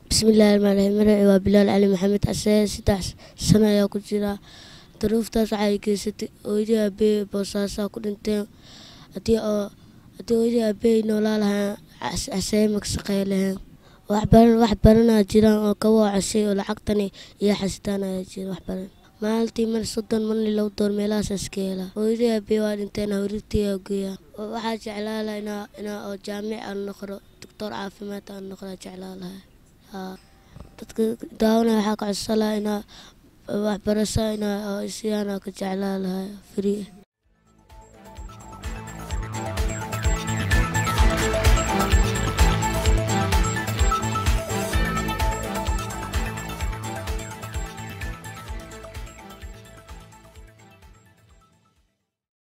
bismillahi raxmaan raxiim magaci waa bilaal cali maxamed casee saddex sano ayaa ku jira daruuftaas waxay geysatay hooyadii aabey boosaasaa ku dhinteen haddii oo haddii hooyadii aabey noolaa lahaan casee maka shaqey lahayn waxbaran wax baranaa jiraan oo kawaa cashay oo lacagtani iyo xasitaan ayaa jira wax baran maalintii mar soddon marni lagu door meelahaasaas ka helaa hooyadii aabey waa dhinteen hawrirtii aa geeyaa waxaa jeclaa laha inaa inaa oo jaamic aan noqdo doctor caafimaad aan noqdaa jeclaa lahay haa dadka daawanaya waxaa ka codsan lahaa inaa waxbarasho inaa isiyaana ka jeclaa lahay free